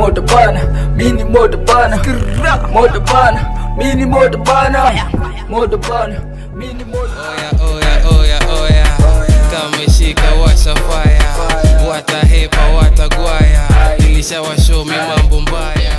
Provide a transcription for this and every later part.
moto bana mini moto bana moto bana mini moto bana moto bana mini moto oya oya oya oya kameshika washa faya watahepa watagwaya ilishawashomi mambo mbaya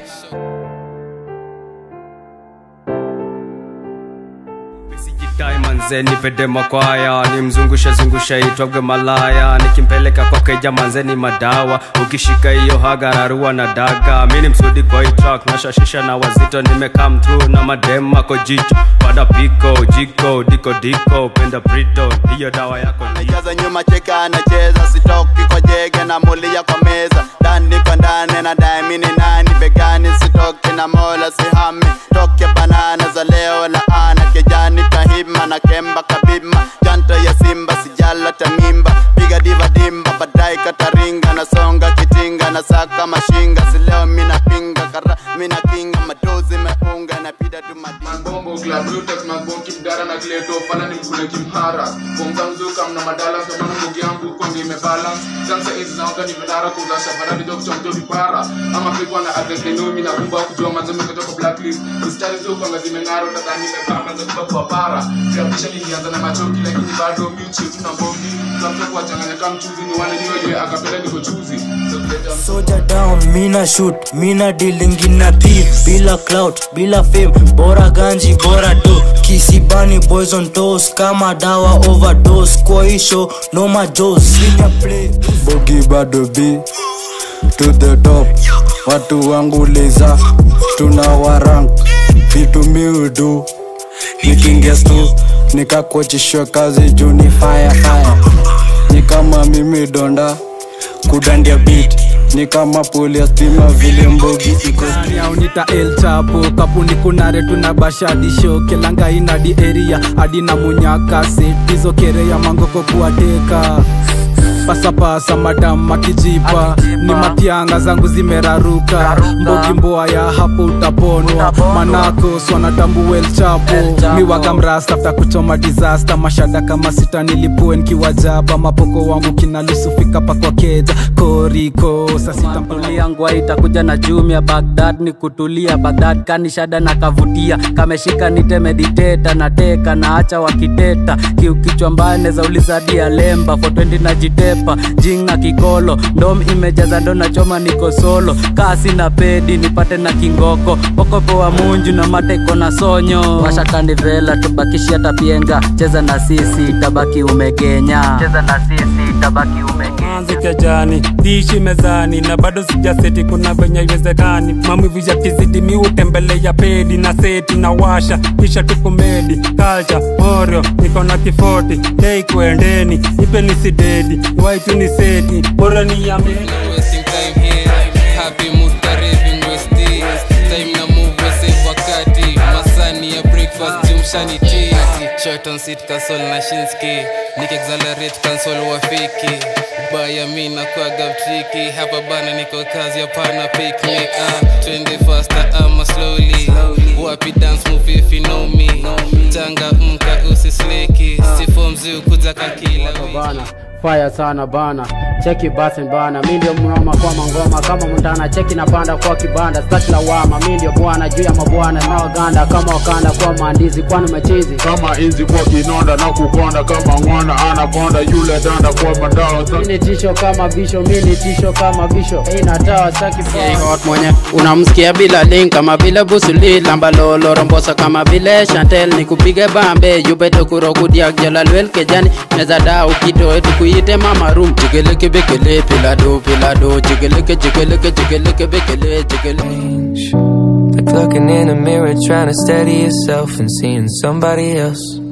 Sijitai manze nipende makwaya nimzungushe zungushe itwagwe malaya nikimpeleka kwa keja manze ni madawa ukishika hiyo hagararua na daga mi ni msudi kwa hii track nashashisha na wazito nimecome through na madem ako jicho pada piko jiko diko diko penda brito hiyo dawa yako ndio Anajaza nyuma cheka anacheza sitoki kwa jege na mulia kwa meza ndani kwa ndani na daimini nani begani sitoki na mola sihami toke banana za leo la ana kejani kahima na kemba kabima janta ya simba sijala tamimba piga diva dimba baadaye kataringa na songa kitinga na saka mashinga sileo mina pinga kara mina kinga madozi meunga na pida tu madinga Mambombo club Lutex Mambombo kimdara na kleto fana ni mkule kimhara Bomba mzuka mna madala kwa manu mungi yangu kwa ngime balance Jansa hizi na wanga ni menara kula shafara bido kuchomto vipara Ama pikwa na agres lenomi na kumba kujua manzome kutoka blacklist Mistari zo kwa ngazi menaro tatani mepaka za kuba kwa para Kiapisha nilianza na machoki lakini bado miuchi tuna mbombi Tunamta kwa changanya kama mchuzi ni wane niwe yue akapela niko chuzi So kuleta Soja down, mina shoot, mina dealing in a thief Bila clout, bila fame, bora ganji, bora do Kisibani boys on toes, kama dawa overdose Kwa hii show, no ma Joes, senior play bogi bado b to the top watu wangu leza tuna warang vitu miudu nikingestu nikakuachishwa kazi juu ni fire fire ni kama mimi donda kudandia beat ni kama poli ya stima vile mbogi iko aunita el chapo kapuni kunare tuna bashadisho kelanga inadi area adina munyaka setizo kereya mangoko kuwateka pasapasa madam makijipa ni matianga zangu zimeraruka mbogi mboa ya hapo utaponwa manako swanatambu el chapo miwaga mrastafta kuchoma disaster mashada kama sita nilipue nkiwajaba mapoko wangu kinalusufika pakwa keja koriko sasitamtulia ngwa itakuja na jumia bagdad ni kutulia bagdad kanishada na kavutia kameshika nite mediteta na teka na acha wakiteta kiukichwa mbaya neza uliza dia lemba for 20 na jitepa jinga kikolo ndom imejaza ndo na choma niko solo kasi na pedi nipate na kingoko pokopo wa munju na mate kona sonyo washakandi vela tubakishia tapienga cheza na sisi tabaki umegenya cheza na sisi tabaki umegenya manzi kejani dishi mezani na bado sijaseti kuna venye iwezekani maumivu ya kizidi mi utembelea pedi na seti na washa kisha tukumedi kalcha morio niko na kifoti dei kuendeni ipe nisidedi waitu ni seti bora ni ya wasting time here happy mood karevin westi time na move save wakati masani ya breakfast jumshani tea short on seat console na shinski nikexalerate console wafiki baya mi nakwaga mtriki hapa bana niko kazi hapana picnic ah, twende faster ama slowly wapi dance move if you know me tanga mka usisleki sifomzi ukuza kakila wiki bana fire sana bana cheki basi bana mi ndio mnoma kwa mangoma kama mndana cheki na panda kwa kibanda staki lawama mi ndio bwana juu ya mabwana na waganda kama wakanda kwa maandizi kwani machizi kama inzi kwa kinonda na kukonda kama ng'wana anakonda yule danda kwa mandao mi ni tisho kama bisho mi ni tisho kama bisho inatawa staki hot mwenye unamsikia bila link kama vile busuli lamba lolo rombosa kama vile chantel nikupige bambe yubeto kurokudiak jalalwel kejani meza da ukitoe tukuite mama rum jigeleke bekele pilado pilado jigeleke jigeleke jigeleke bekele jigeleke Like looking in a mirror, trying to steady yourself and seeing somebody else.